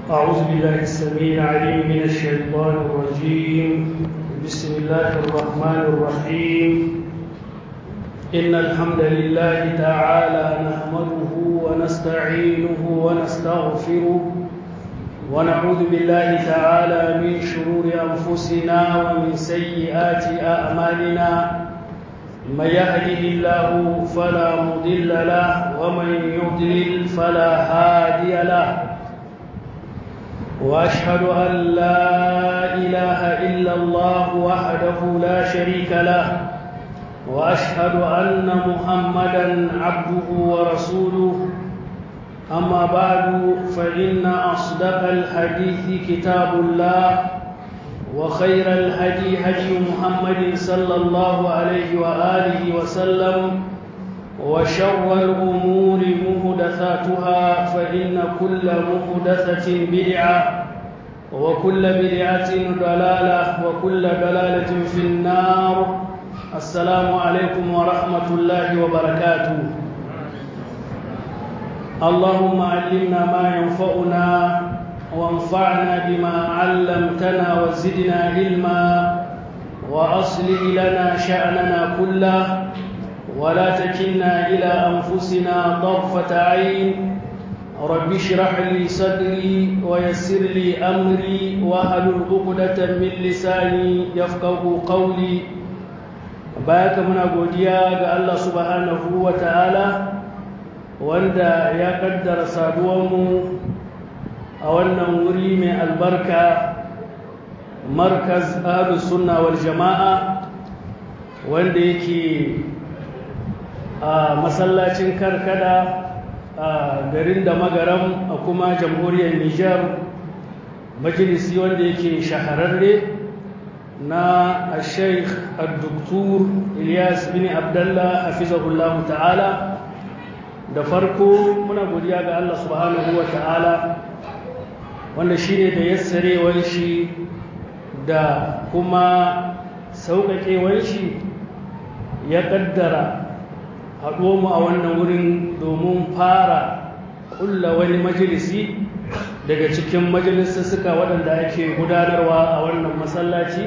أعوذ بالله السميع العليم من الشيطان الرجيم بسم الله الرحمن الرحيم إن الحمد لله تعالى نحمده ونستعينه ونستغفره ونعوذ بالله تعالى من شرور أنفسنا ومن سيئات أعمالنا من يهده الله فلا مضل له ومن يضلل فلا هادي له واشهد ان لا اله الا الله وحده لا شريك له واشهد ان محمدا عبده ورسوله اما بعد فان اصدق الحديث كتاب الله وخير الهدي هدي محمد صلى الله عليه واله وسلم وشر الامور محدثاتها فان كل محدثه بدعه وكل بدعه ضلاله وكل ضلاله في النار السلام عليكم ورحمه الله وبركاته اللهم علمنا ما ينفعنا وانفعنا بما علمتنا وزدنا علما واصلح لنا شاننا كله ولا تكلنا الى انفسنا طرفه عين رب اشرح لي صدري ويسر لي امري واحلل عقده من لساني يفقه قولي بارك muna godiya ga Allah subhanahu wa ta'ala wanda ya kaddara saduwanmu a wannan wuri mai albarka markaz ahlus sunna wal jama'a wanda yake a masallacin karkada a garin da magaram a kuma jamhuriyar Nijar majalisi wanda yake shahararre na sheikh al-doktor Ilyas bin Abdullah hafizahullah ta'ala da farko muna godiya ga Allah subhanahu wa ta'ala wanda shi ne da yassarewar shi da kuma sauƙaƙewar shi ya ƙaddara haɗuwa mu a wannan wurin domin fara ƙulla wani majalisi daga cikin majalissussuka waɗanda ake gudanarwa a wannan masallaci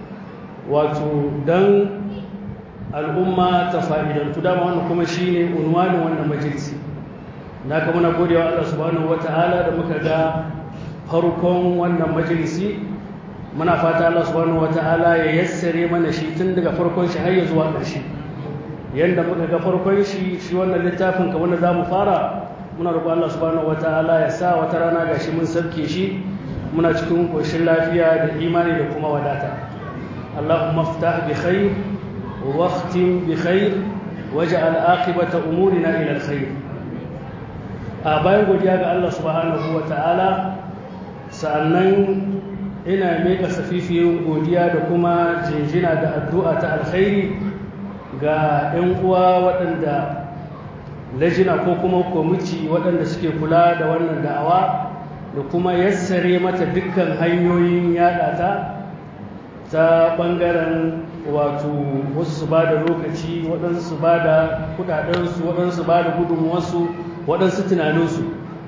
wato don al'umma ta fa'idantu dama wannan kuma shi ne unwanin wannan majalisi na kama na godewa Allah subhanahu wa ta'ala da muka ga farkon wannan majalisi muna fata Allah subhanahu wata'ala ya yassare mana shi tun daga farkon shi har ya zuwa ƙarshe yanda muka ga farkon shi shi wannan littafin kamar da zamu fara muna roƙon Allah subhanahu wata'ala ya sa wata rana gashi mun sabke shi muna cikin koshin lafiya da imani da kuma wadata Allahumma ftah bi khair wa khtim bi khair waj'al aqibata umurina ila alkhair a bayan godiya ga Allah subhanahu wata'ala sa'annan ina meka safifiyin godiya da kuma jinjina da addu'a ta alkhairi ga 'yan uwa waɗanda lajina ko kuma kwamiti waɗanda suke kula da wannan da'awa da kuma yassare mata dukkan hanyoyin yaɗa ta ta ɓangaren wato wasu su ba da lokaci waɗansu su ba da kuɗaɗensu waɗansu ba da gudunmuwarsu waɗansu tunaninsu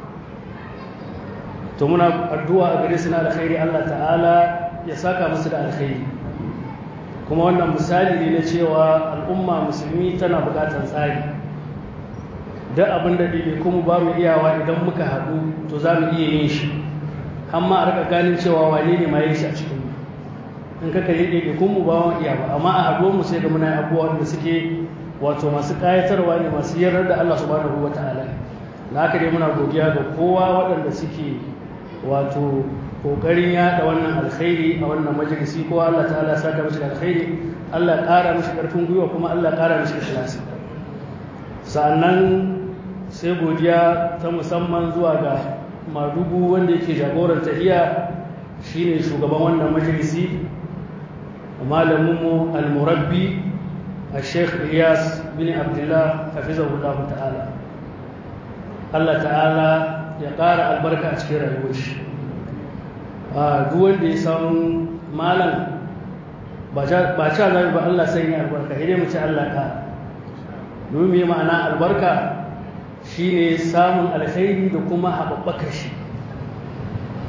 to muna addu'a a gare su na alkhairi Allah ta'ala ya saka musu da alkhairi kuma wannan misali ne na cewa al'umma musulmi tana bukatar tsari duk abin da ɗaiɗai kuma ba mu iyawa idan muka haɗu to za mu iya yin shi amma a rika ganin cewa wane ne ma yin shi a cikin in ka kalli ɗaiɗai kuma ba mu iya ba amma a haɗuwar mu sai da muna abubuwa da suke wato masu ƙayatarwa ne masu yarda da Allah subhanahu wa ta'ala na haka dai muna godiya ga kowa waɗanda suke wato kokarin yada wannan alkhairi a wannan majalisi ko Allah ta'ala saka mishi alkhairi Allah ƙara mishi ƙarfin gwiwa kuma Allah ƙara mishi ikhlasi sannan sai godiya ta musamman zuwa ga madugu wanda yake jagoran tahiya shine shugaban wannan majalisi malaminmu al-murabbi الشيخ إياس بن عبد الله حفظه الله تعالى الله تعالى ya ƙara albarka a cikin rayuwar shi a duk wanda ya san malam ba ca zaɓi ba Allah sanya albarka idan mu ci Allah ka domin ma'ana albarka shine samun alkhairi da kuma haɓaɓɓakar shi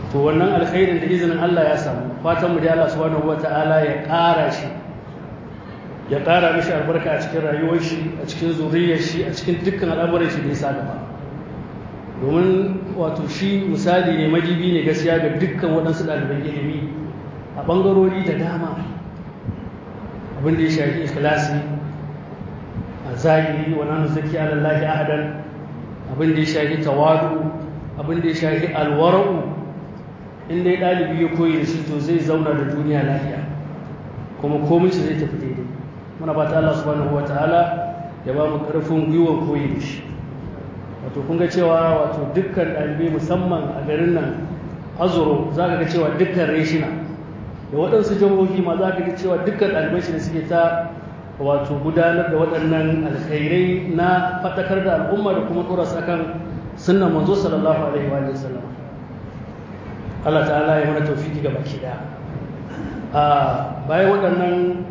to wannan alkhairin da izinin Allah ya samu fatan mu da Allah subhanahu wata'ala ya ƙara shi ya ƙara mishi albarka a cikin rayuwar shi a cikin zuriyar shi a cikin dukkan al'amuran shi da ya sa gaba domin wato shi misali ne majibi ne gaskiya ga dukkan waɗansu ɗaliban ilimi a ɓangarori da dama abin da ya shafi ikhlasi a zahiri wa nanu zaki alallahi ahadan abin da ya shafi tawadu abin da ya shafi alwara'u in dai ɗalibi ya koyi da shi to zai zauna da duniya lafiya kuma komai shi zai tafi daidai muna fata Allah subhanahu wataala ya ba mu ƙarfin gwiwar koyi da shi wato kun ga cewa wato dukkan ɗalibai musamman a garin nan azuro za ka ga cewa dukkan reshina da waɗansu jihohi ma za ka ga cewa dukkan ɗalibai shi ne suke ta wato gudanar da waɗannan alkhairai na faɗakar da al'umma da kuma ɗora su akan sunnan manzo sallallahu alaihi wa sallam Allah ta'ala ya mana tawfiki ga baki ɗaya a bayan waɗannan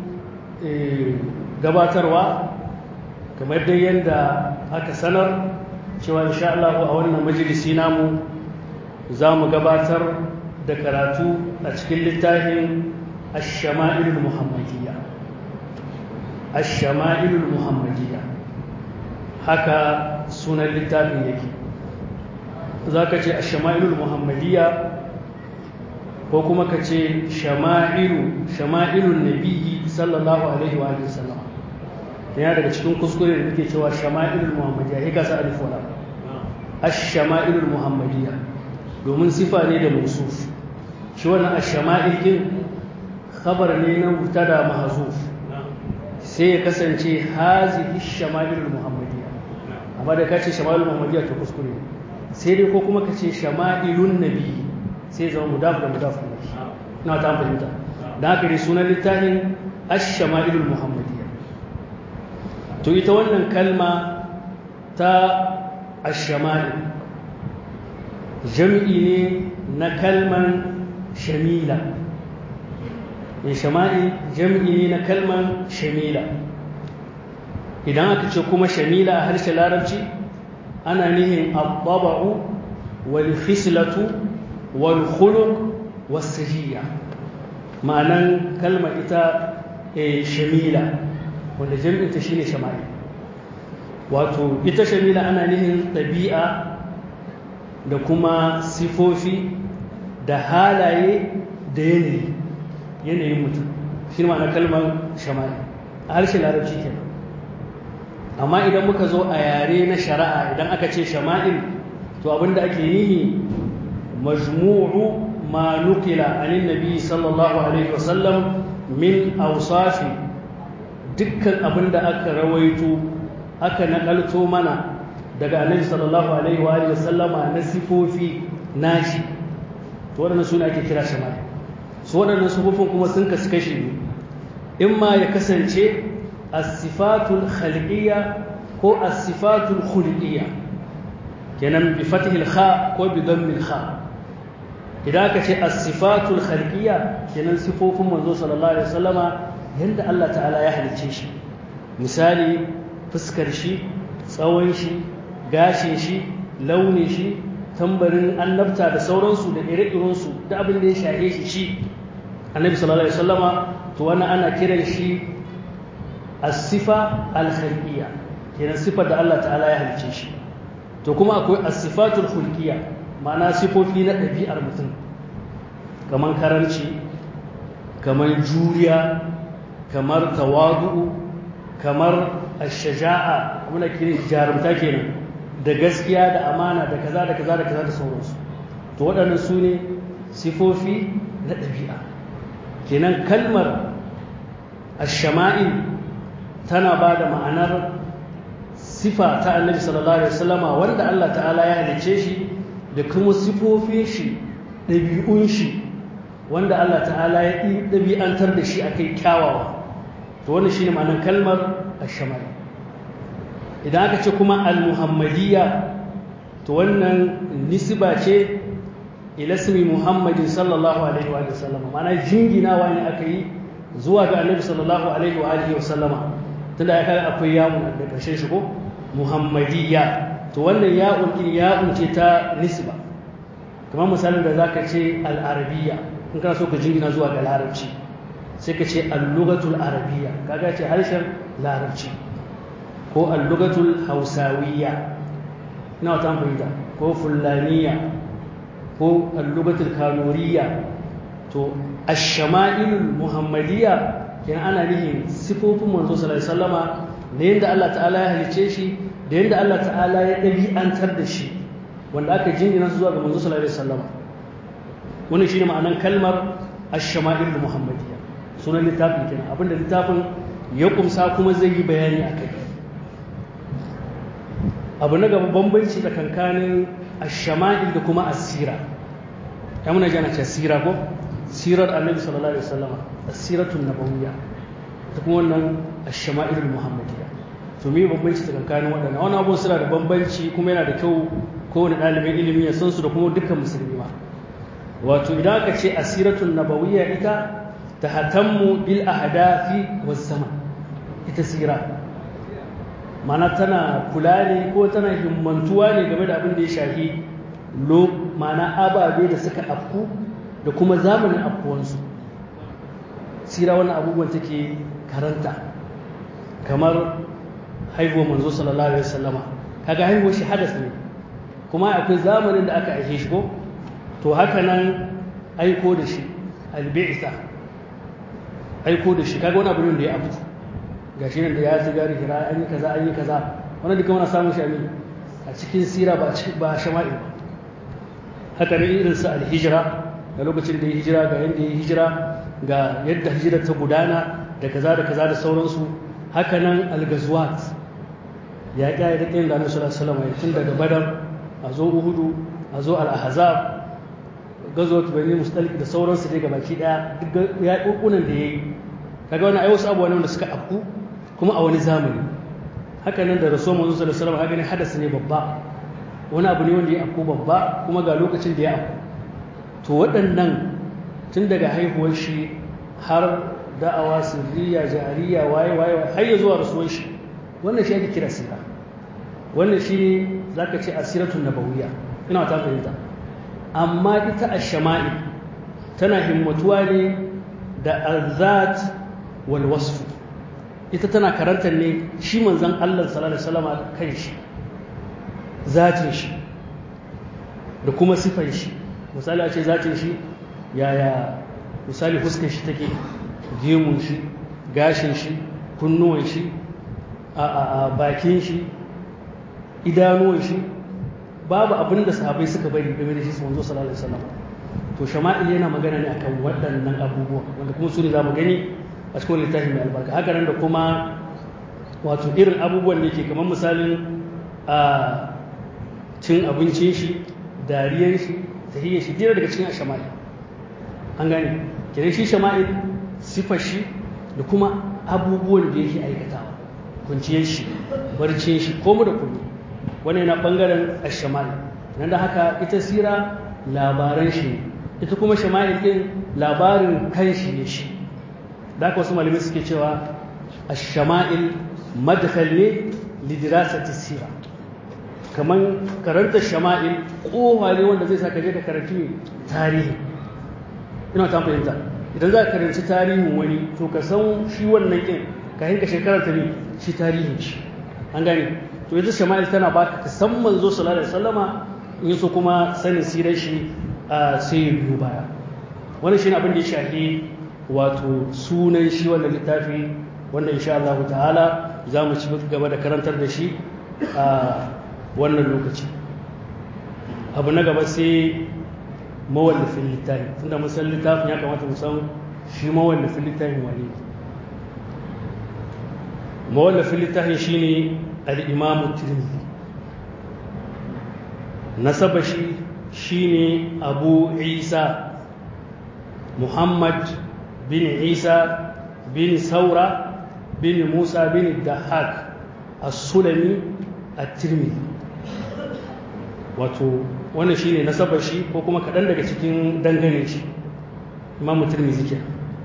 gabatarwa kamar dai yadda aka sanar cewa insha Allah a wannan majalisi namu za mu gabatar da karatu a cikin littafin ash-shama'ilul muhammadiyya ash-shama'ilul muhammadiyya haka sunan littafin yake zaka ce ash-shama'ilul muhammadiyya ko kuma ka ce shama'ilu shama'ilun nabiyyi sallallahu alaihi wa sallam yana daga cikin kuskure da muke cewa shama'ilul muhammadiyya ya kasa alif wala ash-shama'ilul muhammadiyya domin sifa ne da musuf shi wannan ash-shama'il din khabar ne na mubtada mahzuf sai ya kasance hazihi ash-shama'ilul muhammadiyya amma da kace shama'ilul muhammadiyya to kuskure sai dai ko kuma kace shama'ilun nabi sai zama mudaf da mudaf na ta fahimta da haka dai sunan littafin ash-shama'ilul muhammadiyya to ita wannan kalma ta ashama'il jam'i ne na kalman shamila in shama'il jam'i ne na kalman shamila idan aka ce kuma shamila a harshen larabci ana nihin abbaba'u wal khislatu wal khuluq was sajiya ma'anan kalma ita shamila wanda jam'inta shine shama'il wato ita shamila ana nihin ɗabi'a da kuma sifofi da halaye da yanayi yanayin mutum shi ma'ana kalmar shama'il a harshen larabci kenan amma idan muka zo a yare na shari'a idan aka ce shama'il to abinda ake nihi majmu'u ma nukila anin nabi sallallahu alaihi wasallam min awsafi dukkan abin da aka rawaito aka nakalto mana daga annabi sallallahu alaihi wa alihi sallama na sifofi nashi to waɗannan suna ake kira shama'il su waɗannan sifofin kuma sun kasu kashi ne in ma ya kasance as-sifatul khalqiyya ko as-sifatul khulqiyya kenan bi fathil kha ko bi dammil kha idan aka ce as-sifatul khalqiyya kenan sifofin manzo sallallahu alaihi wasallama yanda Allah ta'ala ya halicce shi misali fuskar shi tsawon shi gashin shi launin shi tambarin annabta da sauransu da ire-irensu da abin da ya shahe shi shi annabi sallallahu alaihi wasallama to wannan ana kiran shi as-sifa al-khalqiyya kenan sifar da Allah ta'ala ya halicce shi to kuma akwai as-sifatul khulqiyya ma'ana sifofi na ɗabi'ar mutum kamar karanci kamar juriya kamar tawadu'u kamar ash-shaja'a muna kiran jarumta kenan da gaskiya da amana da kaza da kaza da kaza da sauransu to waɗannan su ne sifofi na ɗabi'a kenan kalmar ash-shama'il tana ba da ma'anar sifa ta annabi sallallahu alaihi wasallama wanda Allah ta'ala ya halice shi da kuma sifofin shi ɗabi'un shi wanda Allah ta'ala ya ɗabi'antar da shi akai kyawawa to wannan shine ma'anar kalmar ash-shama'il idan aka ce kuma al-muhammadiyya to wannan nisba ce ila ismi muhammadin sallallahu alaihi wa sallama ma'ana jinginawa ne aka yi zuwa ga annabi sallallahu alaihi wa alihi wa sallama tunda ya kaga akwai yawun da karshen shi ko muhammadiyya to wannan ya'un din ya'un ce ta nisba kamar misalin da zaka ce al-arabiyya in kana so ka jingina zuwa ga larabci sai ka ce al-lughatul arabiyya kaga ce harshen larabci ko al-lughatul hausawiyya ina wata fahimta ko fulaniya ko al-lughatul kanuriyya to ash-shama'ilul muhammadiyya kenan ana nihin sifofin manzo sallallahu alaihi wasallama da yadda Allah ta'ala ya halice shi da yadda Allah ta'ala ya ɗabi'antar da shi wanda aka jingina su zuwa ga manzo sallallahu alaihi wasallama wannan shine ma'anan kalmar ash-shama'il muhammadiyya sunan littafin kenan abinda littafin ya kumsa kuma zai yi bayani akai abu na gaba bambanci tsakankanin ash-shama'il da kuma as-sira ya muna jana ce sira ko sirar annabi sallallahu alaihi wasallama as-siratun nabawiyya ta kuma wannan ash-shama'il muhammadiyya to me bambanci tsakankanin waɗannan wannan abubuwan suna da bambanci kuma yana da kyau kowane ɗalibin ilimi ya san su da kuma dukkan musulmi ma wato idan aka ce asiratun nabawiyya ita ta hatammu bil ahdafi was zaman ita sira mana tana kula ne ko tana himmantuwa ne game da abin da ya shafi lo mana ababe da suka afku da kuma zamanin afkuwansu sira wannan abubuwan take karanta kamar haihuwar manzo sallallahu alaihi wasallama kaga haihuwar shi hadas ne kuma akwai zamanin da aka aike shi ko to haka nan aiko da shi albi'isa aiko da shi kaga wani abu ne da ya abu gashi nan da ya ci gari hira an yi kaza an yi kaza wannan duka muna samun shi a cikin sira ba cikin ba shama'il ba haka ne irin su alhijira da lokacin da ya hijira ga yadda ya hijira ga yadda hijira ta gudana da kaza da kaza da sauransu haka nan algazwat ya ƙya da ƙin da annabi sallallahu alaihi wasallam tun daga badar a zo uhudu a zo al-ahzab gazwat bani mustalik da sauransu dai gabaki daya duk ya kokunan da yayi kaga wannan ai wasu abubuwa ne wanda suka afku kuma a wani zamani haka nan da rasul manzo sallallahu alaihi wasallam haka ne hadasi ne babba wani abu ne wanda ya afku babba kuma ga lokacin da ya afku to waɗannan tun daga haihuwar shi har da'awa sirriya jariya waye waye har ya zuwa rasuwar shi wannan shi ake kira sira wannan shi ne za ka ce asiratun nabawiyya ina ta fahimta amma ita ash-shama'il tana himmatuwa ne da azat wal wasf ita tana karantar ne shi manzon Allah sallallahu alaihi wasallam kan shi zatin shi da kuma sifan shi misali a ce zatin shi yaya misali fuskar shi take gemun shi gashin shi kunnuwan shi a bakin shi idanuwan shi babu abin da sahabai suka bari game da shi su manzo sallallahu alaihi wasallam to shama'il yana magana ne akan waɗannan abubuwa wanda kuma su ne za mu gani a cikin littafin mai albarka haka nan da kuma wato irin abubuwan da yake kamar misalin a cin abincin shi dariyar shi tahiyyar shi dira daga cikin shama'il an gane kenan shi shama'il sifar shi da kuma abubuwan da yake aikatawa kunciyar shi barcin shi komu da komu wani yana bangaren ashama'il nan da haka ita sira labaran shi ne ita kuma shama'il din labarin kan shi ne shi da haka wasu malamai suke cewa ashama'il madkhal ne lidirasati sira kaman karanta shama'il kowa ne wanda zai saka je ka karanci tarihi ina ta fahimta idan za ka karanci tarihin wani to ka san shi wannan kin ka hinka shekarar ta ne shi tarihin shi an gane to yanzu shama'il tana baka ka san manzo sallallahu alaihi wasallama in so kuma sanin sirar shi sai ya biyo baya wannan shine abin da ya shafi wato sunan shi wannan littafi wanda insha Allah ta'ala za mu ci gaba da karantar da shi a wannan lokaci abu na gaba sai mawallafin littafi tunda mun san littafin ya kamata mu san shi mawallafin littafin wani mawallafin littafin shine al-imamu tirmidhi nasaba shi shine abu isa muhammad bin isa bin saura bin musa bin dahak as-sulami at-tirmidhi wato wannan shine nasabar shi ko kuma kaɗan daga cikin dangane shi imamu tirmidhi ke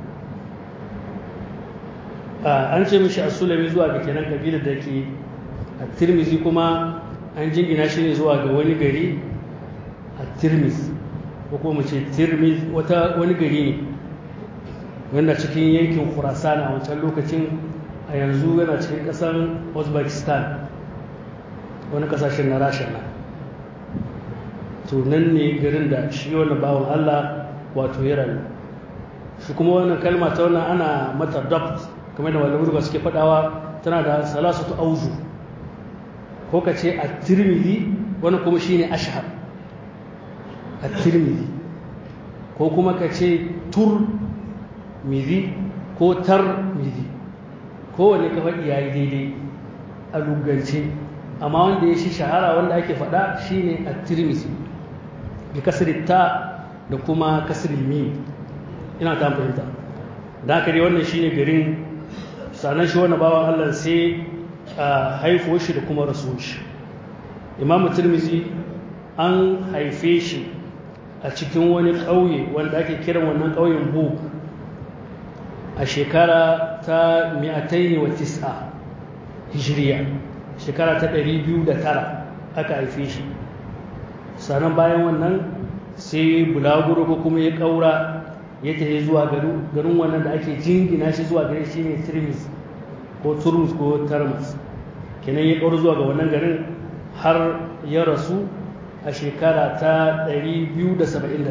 an ce mishi as-sulami zuwa ga kenan kabilar da ke at-tirmidhi kuma an jingina shi ne zuwa ga wani gari at-tirmidhi ko kuma ce tirmiz wata wani gari ne wanda cikin yankin khurasan a wancan lokacin a yanzu yana cikin ƙasar uzbekistan wani ƙasashen na rasha na to nan ne garin da shi wani bawan allah wato ya rayu shi kuma wannan kalma ta wannan ana mata dabt kamar da malamin ba suke faɗawa tana da salasatu auzu ko ka ce a tirmidhi wani kuma shine ashhar a tirmidhi ko kuma ka ce tur midi ko tar midi kowane ka faɗi ya yi daidai a lugance amma wanda ya shi shahara wanda ake faɗa shine a tirmidhi da kasirin ta da kuma kasirin mim ina ta fahimta da haka dai wannan shine garin sanan shi wani bawan allah sai a haifo shi da kuma rasu shi imamu tirmizi an haife shi a cikin wani ƙauye wanda ake kiran wannan ƙauyen buk a shekara ta mi'ataini wa tis'a hijiriya shekara ta ɗari biyu da tara aka haife shi sannan bayan wannan sai bulaguro ko kuma ya ƙaura ya tafi zuwa garin wannan da ake jingina shi zuwa gare shi ne tirmizi ko turmus ko tarmas kenan ya ƙaura zuwa ga wannan garin har ya rasu a shekara ta 279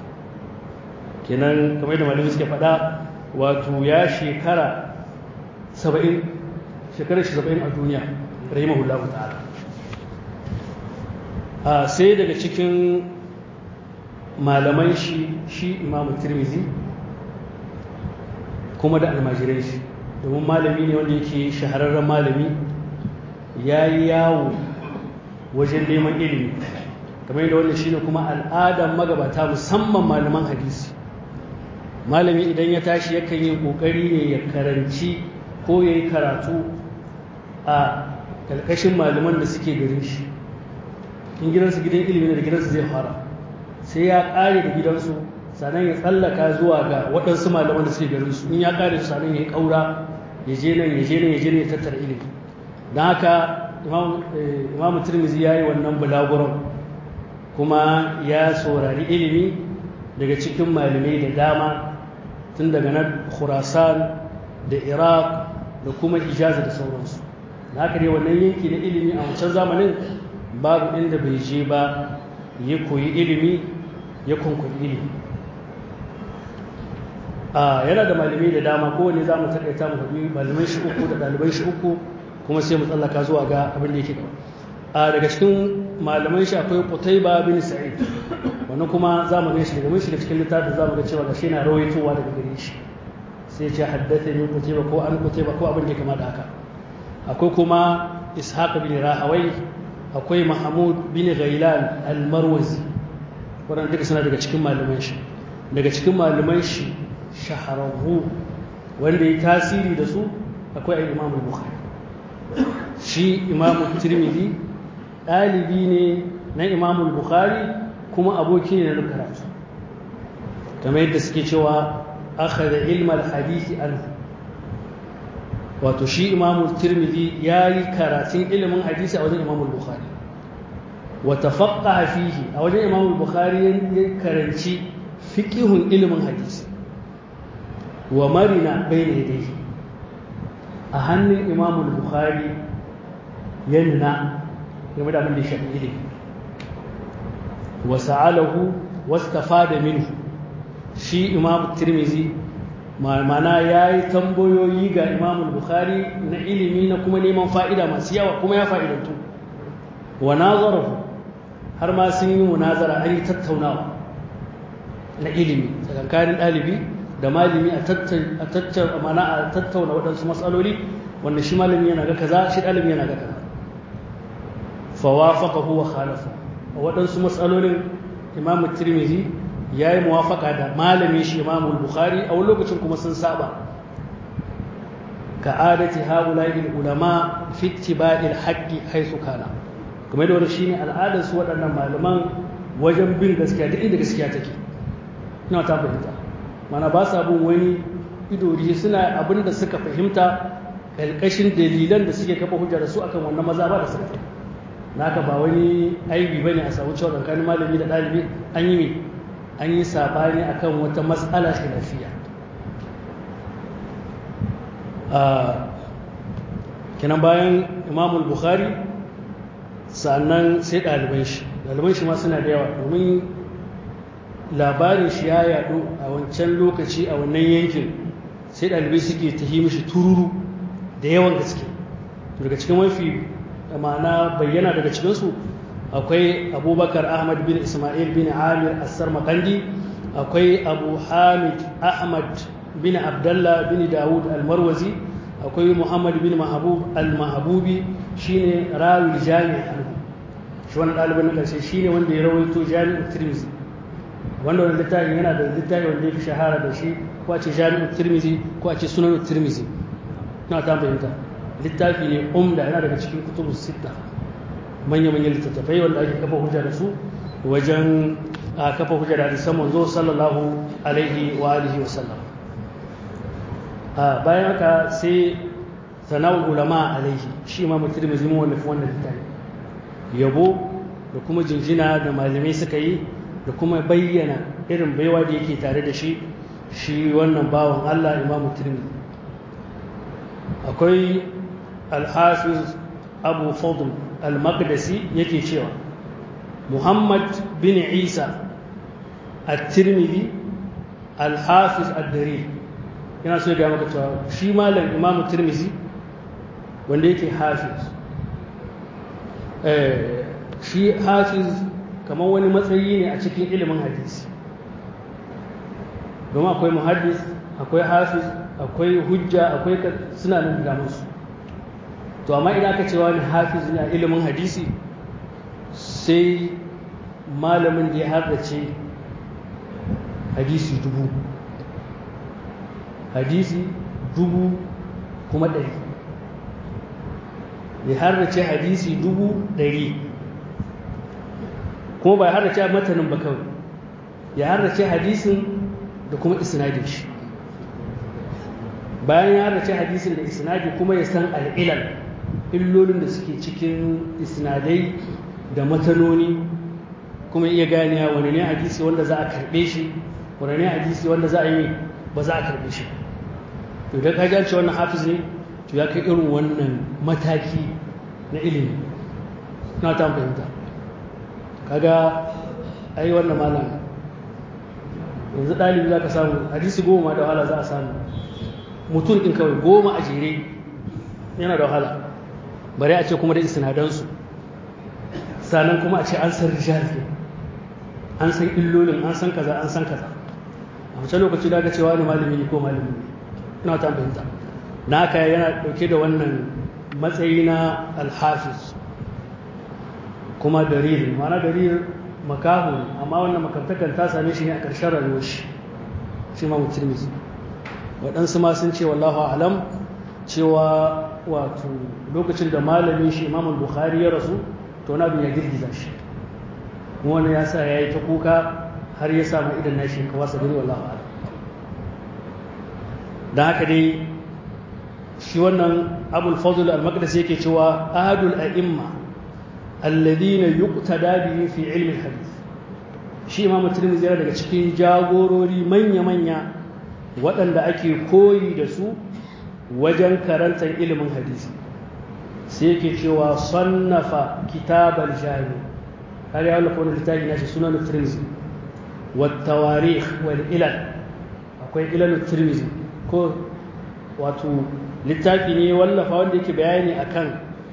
kenan kamar da malamai suke faɗa wato ya shekara 70 shekarar shi 70 a duniya rahimahullahu ta'ala a sai daga cikin malaman shi shi imamu tirmizi kuma da almajirai shi domin malami ne wanda yake shahararren malami ya yi yawo wajen neman ilimi kamar yadda wannan shine kuma al'adar magabata musamman malaman hadisi malami idan ya tashi yakan yi kokari ne ya karanci ko ya yi karatu a ƙarƙashin malaman da suke garin shi in gidansu gidan ilimi da gidansu zai fara sai ya ƙare da gidansu sannan ya tsallaka zuwa ga waɗansu malaman da suke garin su in ya ƙare su sannan ya yi ƙaura ya je nan ya je nan ya je nan ya tattara ilimi don haka imamu turmizi ya yi wannan bulaguron kuma ya saurari ilimi daga cikin malamai da dama tun daga na khurasan da iraq da kuma ijaza da sauransu da haka ne wannan yanki na ilimi a wancan zamanin babu inda bai je ba ya koyi ilimi ya kwankwayi ilimi yana da malamai da dama kowane za mu taƙaita mu hudu malamai shi uku da ɗaliban shi uku kuma sai mu tsallaka zuwa ga abin da yake gaba a daga cikin malaman shi akwai Qutayba bin Sa'id wannan kuma za mu ga shi daga mun shiga cikin littafin za mu ga cewa gashi yana rawaitowa daga gare shi sai ce haddathani Qutayba ko an Qutayba ko abin da kama da haka akwai kuma Ishaq bin Rahawai akwai Mahmud bin Ghailan al-Marwazi wannan duka suna daga cikin malaman shi daga cikin malaman shi shahararru wanda ya tasiri da su akwai Imam Bukhari shi imamu tirmidhi ɗalibi ne na imamu bukhari kuma aboki ne na karatu kamar yadda suke cewa aka da ilmar hadisi anhu wato shi imamu tirmidhi ya yi karatun ilimin hadisi a wajen imamu bukhari wata faƙa fihi a wajen imamu bukhari ya karanci fiƙihun ilimin hadisi wa marina bai ne dai a hannun imamu bukhari ya nuna game da abin da shafi ilimi wa sa'alahu wastafada minhu shi imamu tirmizi mana ya yi tambayoyi ga imamu bukhari na ilimi na kuma neman fa'ida masu yawa kuma ya fa'idantu wa nazarahu har ma sun yi munazara an yi tattaunawa na ilimi tsakankanin ɗalibi da malami a tattauna waɗansu matsaloli wanda shi malami yana ga kaza shi ɗalibi yana ga kaza fawafaka huwa khalafa a waɗansu matsalolin imamu tirmizi ya yi muwafaka da malami shi imamu bukhari a wani lokacin kuma sun saba ka adati haula'il ulama fi ittiba'il haqqi haythu kana kuma da wannan shine al'adar su waɗannan malaman wajen bin gaskiya duk inda gaskiya take ina ta fahimta mana ba sa bin wani idori suna abin da suka fahimta ƙarƙashin dalilan da suke kafa hujja da su akan wannan maza ba da suka fahimta naka ba wani aibi ba ne a samu cewa tsakanin malami da ɗalibi an yi an yi sabani akan wata matsala khilafiya kenan bayan imamul bukhari sannan sai ɗaliban shi ɗaliban shi ma suna da yawa domin labarin shi ya yaɗu a wancan lokaci a wannan yankin sai ɗalibai suke ta yi mishi tururu da yawan gaske daga cikin mafi ma'ana bayyana daga cikinsu akwai abubakar ahmad bin ismail bin amir assar makandi akwai abu hamid ahmad bin abdallah bin dawud almarwazi akwai muhammad bin mahabub al-mahabubi shine rawil jami' anhu shi wannan ɗalibin na ƙarshe shine wanda ya rawaito jami'ul tirmizi wanda wani littafin yana da littafi wanda ya fi shahara da shi ko a ce jami'ul tirmizi ko a ce sunan tirmizi na ta fahimta littafi ne umda yana daga cikin kutubus sitta manya-manyan littattafai wanda ake kafa hujja da su wajen a kafa hujja da hadisan manzo sallallahu alaihi wa alihi wa sallam a bayan haka sai sana'ul ulama alaihi shi ma mutum mai zama wallafi wannan littafi yabo da kuma jinjina da malamai suka yi da kuma bayyana irin baiwa da yake tare da shi shi wannan bawan Allah imamu tirmidhi akwai al-hafiz abu fadl al-maqdisi yake cewa muhammad bin isa at-tirmidhi al-hafiz ad-dari yana so ga maka cewa shi malam imam tirmidhi wanda yake hafiz eh shi hafiz kamar wani matsayi ne a cikin ilimin hadisi domin akwai muhaddis akwai hafiz akwai hujja akwai suna nan da musu to amma idan aka cewa ni hafiz ne a ilimin hadisi sai malamin da ya haddace hadisi dubu hadisi dubu kuma ɗari ya haddace hadisi dubu ɗari kuma ba ya haddace matanin ba kawai ya haddace hadisin da kuma isnadin shi bayan ya haddace hadisin da isnadi kuma ya san al'ilal illolin da suke cikin isnadai da matanoni kuma iya ganiya wani ne hadisi wanda za a karbe shi wani ne hadisi wanda za a yi ba za a karbe shi to idan ka gance wannan hafiz ne to ya kai irin wannan mataki na ilimi na ta fahimta kaga ai wannan malam yanzu ɗalibi za ka samu hadisi goma da wahala za a samu mutum ɗin kawai goma a jere yana da wahala bari a ce kuma da isinadansu sannan kuma a ce an san rijal ne an san illolin an san kaza an san kaza a wancan lokaci da aka cewa ne malami ne ko malami ne ina ta fahimta na haka yana dauke da wannan matsayi na alhafiz kuma darir ma'ana darir makahu ne amma wannan makamtakan ta same shi ne a ƙarshen rayuwar shi shi ma mutum waɗansu ma sun ce wallahu alam cewa wato lokacin da malamin shi imamul bukhari ya rasu to na ya girgiza shi wani ya sa ya yi ta kuka har ya samu idan na shi kawa sabiri wallahu alam don haka dai shi wannan abul fadl al-maqdisi yake cewa ahadul a'imma alladhina yuqtada bihi fi ilmi al-hadith shi imamu tirmidhi yana daga cikin jagorori manya-manya waɗanda ake koyi da su wajen karantar ilimin hadisi sai yake cewa sannafa kitabal jami har ya wallafa wani littafi na shi sunan tirmizi wattawarikh wal ilal akwai ilal tirmizi ko wato littafi ne wallafa wanda yake bayani akan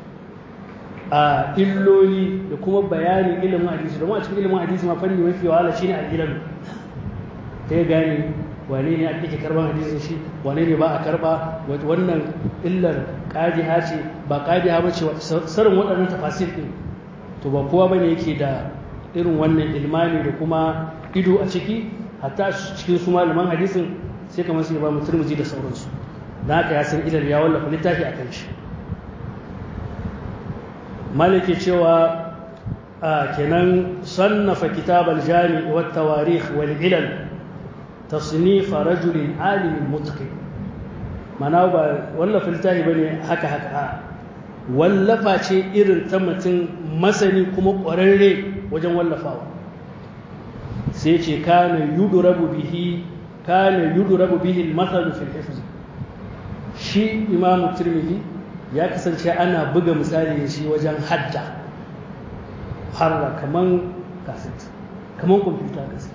a illoli da kuma bayanin ilimin hadisi domin a cikin ilimin hadisi ma fanni mafi wahala shine al-ilal ta yi gane wane ne ake karban hadisin shi wane ne ba a karba wannan illar qadiha ce ba qadiha ba ce sarin waɗannan tafasir din to ba kowa bane yake da irin wannan ilmani da kuma ido a ciki hatta cikin su malaman hadisin sai kamar su ba mu turmuzi da sauransu dan haka ya san ilal ya wallafa littafi akan shi maliki cewa kenan sannafa kitabal jami' wat tawarikh wal ilal تصنيف رجل عالم متقن mana ba wallafa littafi bane haka haka wallafa ce irin ta mutum masani kuma ƙwararre wajen wallafawa sai ce kana yudrabu bihi kana yudrabu bihi al-mathal fi al-hifz shi imamu tirmidhi ya kasance ana buga misali da shi wajen hadda harra kaman kaset kaman kwamfuta gaske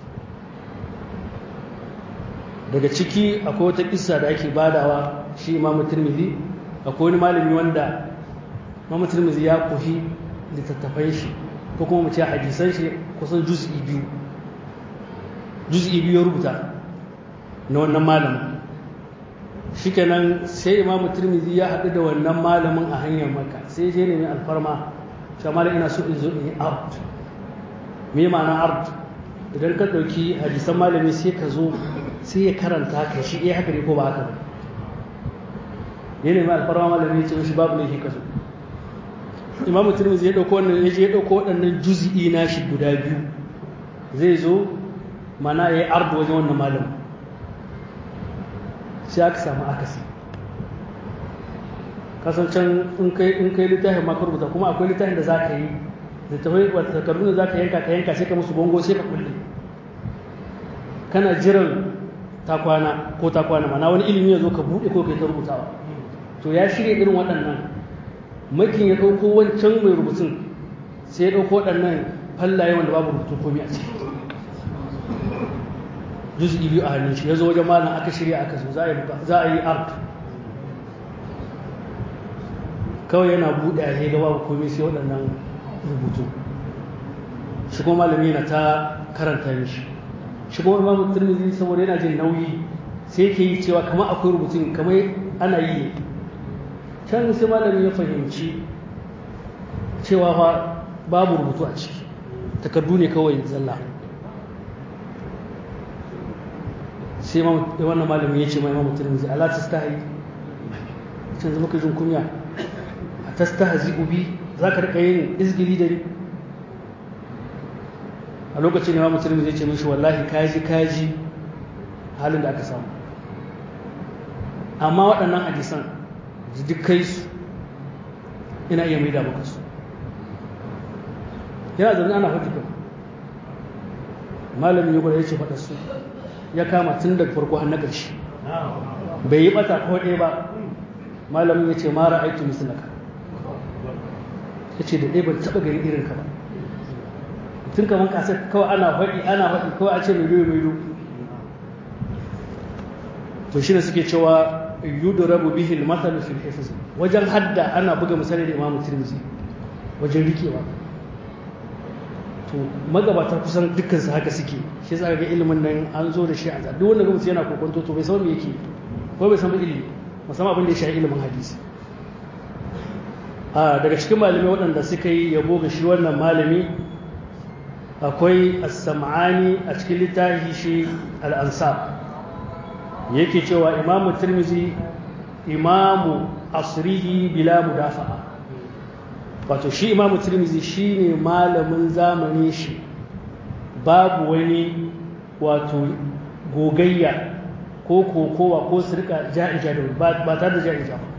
daga ciki akwai wata kissa da ake badawa shi imamu tirmidhi akwai wani malami wanda imamu tirmidhi ya kohi littattafai shi ko kuma mu ce hadisan shi kusan juz'i biyu juz'i biyu ya rubuta na wannan malamin shikenan sai imamu tirmidhi ya haɗu da wannan malamin a hanyar maka sai je nemi alfarma cewa malam ina so in zo in yi art me ma'ana art idan ka ɗauki hadisan malami sai ka zo sai ya karanta ka shi eh haka ne ko ba haka ba ya nemi alfarma malami ya ce mishi babu laifi ka zo imamu tirmidhi ya ɗauko wannan ya je ya ɗauko waɗannan juz'i na shi guda biyu zai zo mana ya yi art wajen wannan malamin sai aka samu akasi kasancen in kai in kai littafin maka rubuta kuma akwai littafin da za ka yi da tafai wata takardu da za ka yanka ka yanka sai ka musu bongo sai ka kulle kana jiran takwana ko takwana mana wani ilimi ya zo ka buɗe ko kai ta rubutawa to ya shirya irin waɗannan makin ya ɗauko wancan mai rubutun sai ya ɗauko waɗannan fallaye wanda babu rubutun komai a ciki juz'i biyu a hannun shi ya zo wajen malam aka shirya aka zo za a yi art kawai yana buɗe a ga babu komai sai waɗannan rubutu shi kuma malami yana ta karanta mishi shi kuma imamu turmizi saboda yana jin nauyi sai ke yi cewa kamar akwai rubutun kamar ana yi ne can sai malami ya fahimci cewa fa babu rubutu a ciki takardu ne kawai zalla sai wannan malamin ya ce mai imamu turmizi ala ta stahi can zama ka jin kunya a ta stahazi ubi za ka rika yin izgili da ni a lokacin imamu turmizi ya ce mishi wallahi kaji kaji halin da aka samu amma waɗannan hadisan duk kai su ina iya maida maka su yana zaune ana faɗi kan malamin ya gwada ya ce faɗa su ya kama tun daga farko har na ƙarshe bai yi ɓata ko ɗaya ba malamin ya ce mara aiki misalaka ya ce da ɗaya ban taɓa gari irin ka ba tun kamar kasar kawai ana faɗi ana faɗi kawai a ce mai mai mai to shi ne suke cewa yudrabu bihi al-mathal fi al-hifz wajen hadda ana buga misali da Imam Tirmidhi wajen rikewa to magabata kusan dukkan su haka suke shi yasa ga ilimin nan an zo da shi a duk wanda mutum yana kokonto to bai san me yake ko bai san ba ilimi musamman abin da ya shafi ilimin hadisi a daga cikin malamai waɗanda suka yi yabo ga shi wannan malami akwai as-sam'ani a cikin littafi shi al-ansab yake cewa imamu tirmizi imamu asrihi bila mudafa'a wato shi imamu tirmizi shine malamin zamani shi babu wani wato gogayya ko kokowa ko sirka ja'ija da ba tare da ja'ija ba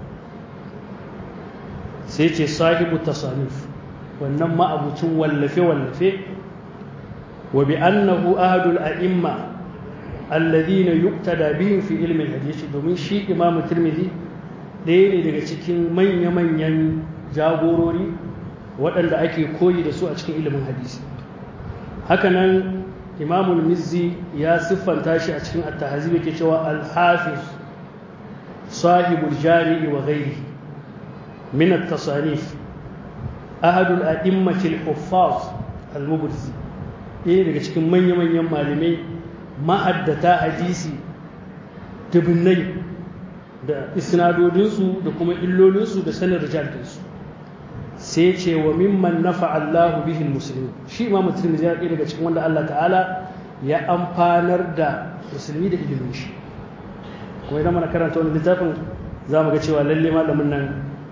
sai ce sahibu tasanif wannan ma'abucin wallafe-wallafe wa bi annahu ahadul a'imma alladhina yuqtada bihim fi ilmi al-hadith domin shi imamu tirmidhi ɗaya ne daga cikin manya-manyan jagorori waɗanda ake koyi da su a cikin ilimin hadisi hakanan imamu mizzi ya siffanta shi a cikin at-tahzib yake cewa al-hafiz sahibul jami'i wa ghairihi min at-tasanif ahadul a'immati al-huffaz al-mubrizi ɗaya daga cikin manya-manyan malamai ma'addata hadisi dubinnai da isnadodinsu da kuma illolinsu da sanin rijaltinsu sai ce wa mimman nafa Allahu bihin musulmi shi imamu tirmidhi ya ɗaya daga cikin wanda Allah ta'ala ya amfanar da musulmi da ilimin shi kuma idan mana karanta wani littafin za mu ga cewa lalle malamin nan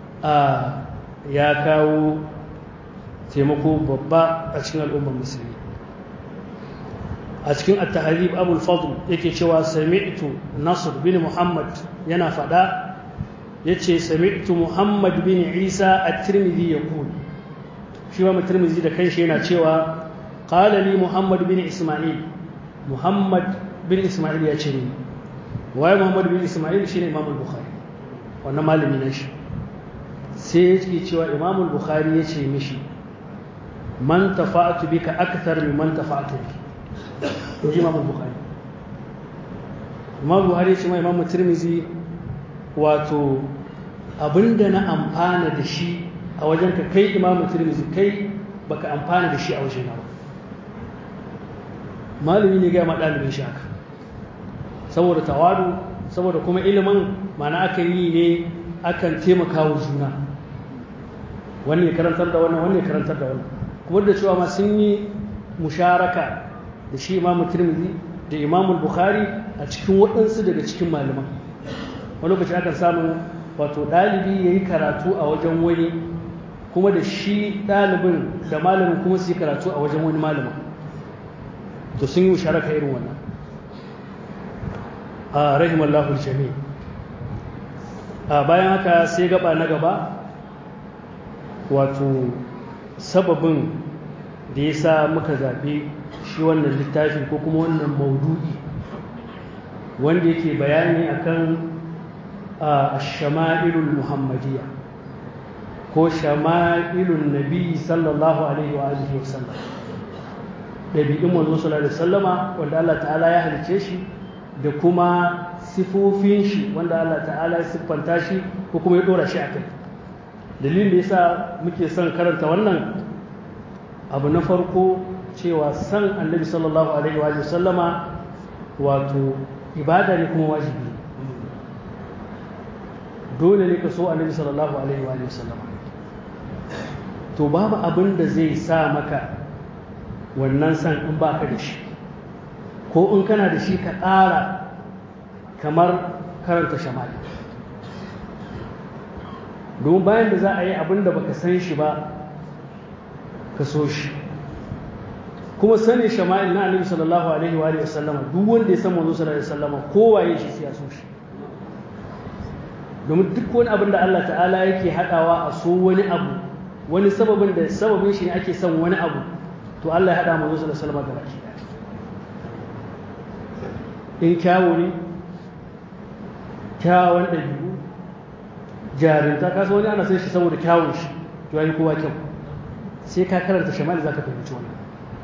ya kawo taimako babba a cikin al'ummar musulmi a cikin at-tahrib abul fadl yake cewa sami'tu nasr bin muhammad yana fada yace sami'tu muhammad bin isa at-tirmidhi yaqul shi ma tirmidhi da kanshi yana cewa qala li muhammad bin isma'il muhammad bin ismail ya ce ni waye muhammad bin ismail shine imam al-bukhari wannan malami na shi sai yake cewa imam al-bukhari ya ce mishi man tafa'atu bika akthar min man tafa'atu bi to imam al-bukhari imam buhari ya ce ma imam tirmizi wato abinda na amfana da shi a wajen ka kai imam tirmizi kai baka amfana da shi a wajen ba malami ne gaya ma ɗalibin shi haka saboda tawadu saboda kuma ilimin mana akan yi ne akan taimaka wa juna wani karantar da wannan wani karantar da wannan kuma da cewa ma sun yi musharaka da shi imam tirmidhi da imam bukhari a cikin waɗansu daga cikin malaman wani lokaci akan samu wato ɗalibi ya yi karatu a wajen wani kuma da shi ɗalibin da malamin kuma su yi karatu a wajen wani malamin to sun yi musharaka irin wannan a rahimallahu jami a bayan haka sai gaba na gaba wato sababin da ya sa muka zaɓi shi wannan littafi ko kuma wannan maudu'i wanda yake bayani akan a shama'ilul muhammadiyya ko shama'ilun nabi sallallahu alaihi wa alihi wa sallam ɗabi'in manzo sallallahu alaihi wasallama wanda Allah ta'ala ya halice shi da kuma sifofin shi wanda Allah ta'ala ya siffanta shi ko kuma ya dora shi a kai dalilin da yasa muke son karanta wannan abu na farko cewa san annabi sallallahu alaihi wa sallama wato ibada ne kuma wajibi dole ne ka so annabi sallallahu alaihi wa sallama to babu abin da zai sa maka wannan san in baka da shi ko in kana da shi ka ƙara kamar karanta shamali domin bayan da za a yi abin da baka san shi ba ka so shi kuma sanin shama'il na annabi sallallahu alaihi wa sallama duk wanda ya san manzo sallallahu alaihi wasallama kowaye shi sai ya so shi domin duk wani abin da Allah ta'ala yake hadawa a so wani abu wani sababin da sababin shi ne ake son wani abu to Allah ya hada manzo sallallahu alaihi wasallama da baki in kyawo ne kyawun ɗabi'u jarinta kasa wani ana san shi saboda kyawun shi to yi kowa kyau sai ka karanta shamali za ka fahimci wannan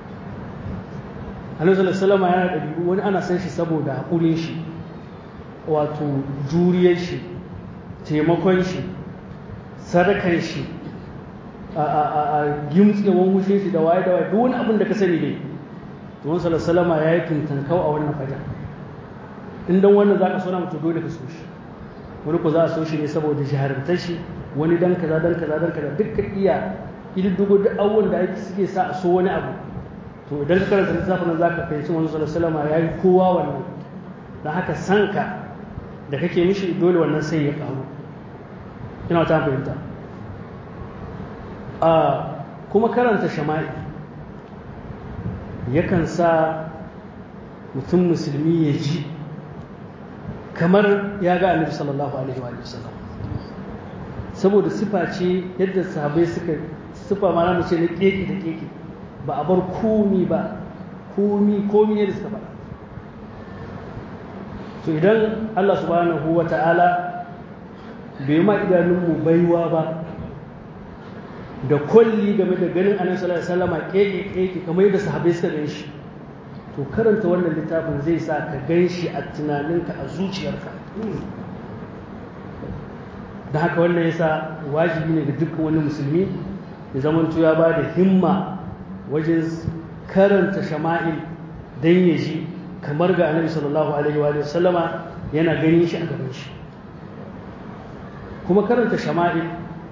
alaihi salama yana ɗabi'u wani ana san shi saboda haƙurin shi wato juriyar shi taimakon shi sadakan shi a gimtsewan wushin shi da waye da waye duk wani abin da ka sani ne to wani salama ya yi tuntankau a wannan fajar in don wannan za ka so na mutu dole ka so shi wani ku za a so shi ne saboda shaharartar shi wani dan kaza dan kaza dan kaza dukkan iya ididdigo duk abubuwan da ake suke sa a so wani abu to idan ka karanta littafin nan za ka fahimci manzo sallallahu alaihi ya yi kowa wannan don haka san ka da kake mishi dole wannan sai ya karu ina ta fahimta a kuma karanta shama'i yakan sa mutum musulmi ya ji kamar ya ga annabi sallallahu alaihi wa sallam saboda sifa ce yadda sahabbai suka sifa ma na ce na keke da keke ba a bar komi ba komi komi yadda suka faɗa to idan Allah subhanahu wa ta'ala bai ma idanunmu baiwa ba da kwalli game da ganin annabi sallallahu alaihi wasallam keke keke kamar yadda sahabbai suka gan shi to karanta wannan littafin zai sa ka gan shi a tunaninka a zuciyarka da haka wannan yasa wajibi ne ga dukkan wani musulmi ya zama ya ba da himma wajen karanta shama'il don ya ji kamar ga annabi sallallahu alaihi wa sallama yana ganin shi a gaban shi kuma karanta shama'il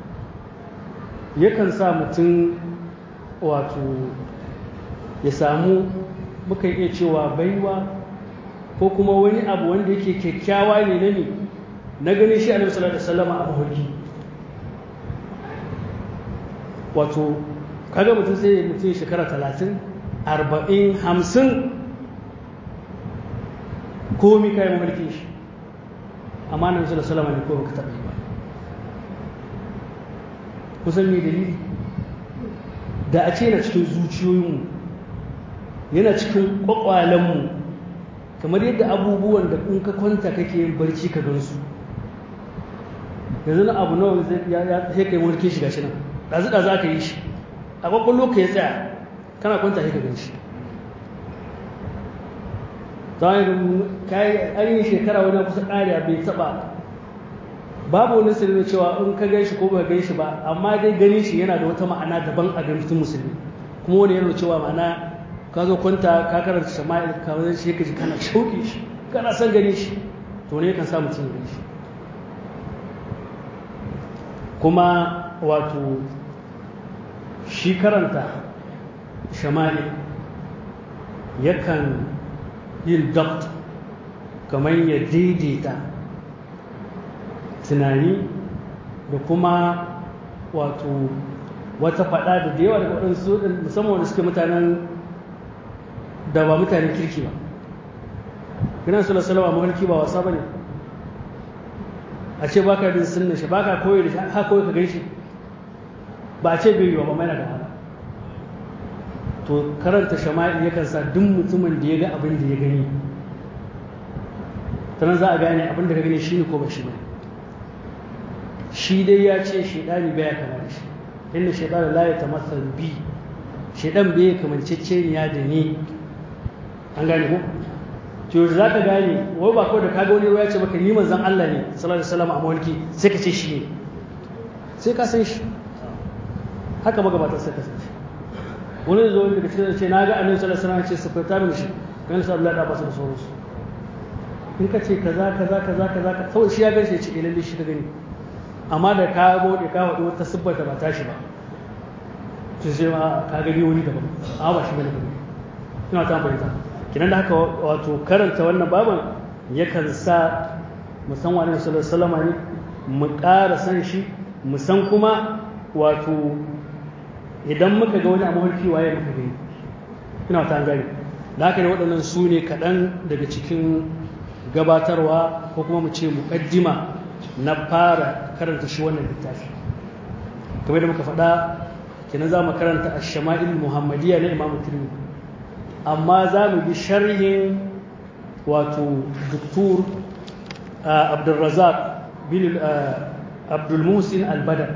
yakan sa mutum wato ya samu mukan iya cewa baiwa ko kuma wani abu wanda yake kyakkyawa ne na ne na ganin shi annabi sallallahu alaihi wasallam a mahulki wato kaga mutum sai mutum shekara talatin arba'in hamsin komi kayan mahulkin shi amma annabi sallallahu alaihi wasallam ne ko baka taɓa yi ba kusan me dalili da a ce na cikin zuciyoyinmu yana cikin kwakwalenmu kamar yadda abubuwan da in ka kwanta kake yin barci ka gansu yanzu na abu nawa ya sai kai mulkin shi gashi nan ɗazu ɗazu aka yi shi a kwakwallo ka ya tsaya kana kwanta sai ka gan shi an yi shekara wani kusa ƙariya bai taɓa babu wani sirri cewa in ka gan shi ko ba gan shi ba amma dai ganin shi yana da wata ma'ana daban a ganin musulmi kuma wani yana cewa ma'ana ka zo kwanta ka karanta shama'il ka wani shi ka ji kana shauƙi shi kana son ganin shi to ne kan sa mutum ya gani shi kuma wato shi karanta shama'il yakan yin dabt kamar ya daidaita tunani da kuma wato wata fada da da yawa daga waɗansu musamman wanda suke mutanen da ba mutanen kirki ba gina su lasalawa mafarki ba wasa ba ne a ce baka da sunna shi baka koyi da shi haka koyi ka gan shi ba a ce bai yiwa ba mai na da wahala to karanta shama'i yakan sa duk mutumin da ya ga abin da ya gani sannan za a gane abin da ka gani shi ne ko ba shi ba shi dai ya ce shaidani baya kama da shi inda shaidan la ya tamassal bi shaidan bai kamanceceniya da ni an gane ko to za ka gane wai ba kawai da kaga wani ya ce maka ni manzon Allah ne sallallahu alaihi wasallam a mawalki sai ka ce shi ne sai ka san shi haka magabatan sai ka san shi wani zo daga cikin ce na ga annabi sallallahu alaihi wasallam ce sifata min shi kan sa Allah da ba su da sauransu in ka ce kaza kaza kaza kaza kawai shi ya gaishe ya ce eh lalle shi ka gani amma da ka bude ka wadi wata sibbata ba tashi ba to sai ma ka gani wani daban a ba shi bane ba ina ta bayyana kinan da haka wato karanta wannan baban yakan sa mu san wani sallallahu alaihi wasallam ne mu ƙara san shi mu san kuma wato idan muka ga wani a mafarki waye muka gani ina ta gani da haka ne waɗannan su ne kaɗan daga cikin gabatarwa ko kuma mu ce muƙaddima na fara karanta shi wannan littafi kamar da muka faɗa kenan za mu karanta a shama'il muhammadiyya na imamu tirmidhi amma za mu bi sharhin wato doktor abdulrazak bin abdulmusin albadar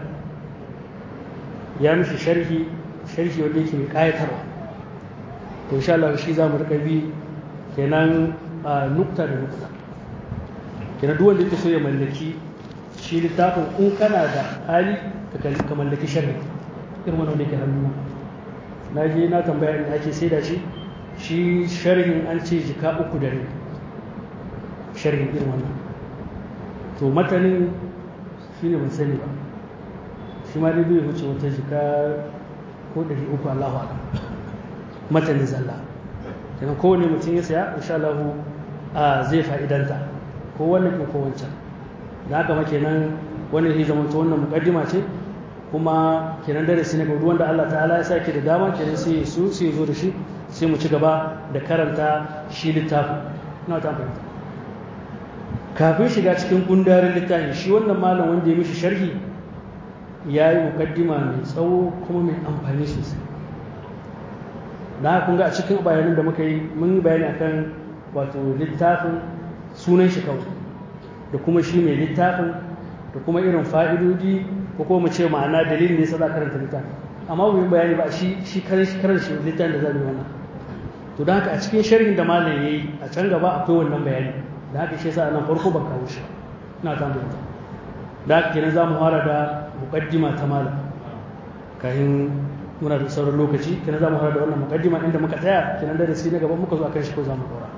ya mishi sharhi sharhi wanda yake mai kayatarwa to insha Allah shi za mu rika bi kenan nukta da nukta kenan duk wanda yake so ya mallaki shi littafin in kana da hali ka mallaki sharhi irin wannan da yake hannu na je na tambaya inda ake saida shi shi sharhin an ce jika uku da rai sharhin irin wannan to matanin shi ne ban sani ba shi ma dai bai wuce wata jika ko ɗari uku Allahu ala matanin zalla kenan kowane mutum ya saya insha Allah a zai fa'idanta ko wannan ko wancan da haka ma kenan wannan zai zama wannan mukaddima ce kuma kenan darasi ne ga wanda Allah ta'ala ya sake da dama kenan sai su sai zo da shi sai mu ci gaba da karanta shi littafin ina ta fahimta kafin shiga cikin gundarin littafin shi wannan malam wanda ya mishi sharhi ya yi mukaddima mai tsawo kuma mai amfani sosai na kun ga a cikin bayanan da muka yi mun yi bayani akan wato littafin sunan shi kawai da kuma shi mai littafin da kuma irin fa'idodi ko kuma mu ce ma'ana dalilin ne sa za karanta littafin amma mu yi bayani ba shi shi karan shi littafin da za mu yi wannan to don haka a cikin sharhin da malam ya yi a can gaba akwai wannan bayani da haka shi yasa nan farko ban kawo shi ina ta mai da haka kenan za mu fara da muqaddima ta malam kafin muna da sauran lokaci kenan za mu fara da wannan muqaddima inda muka tsaya kenan da sai na gaba muka zo akan shi ko za mu dora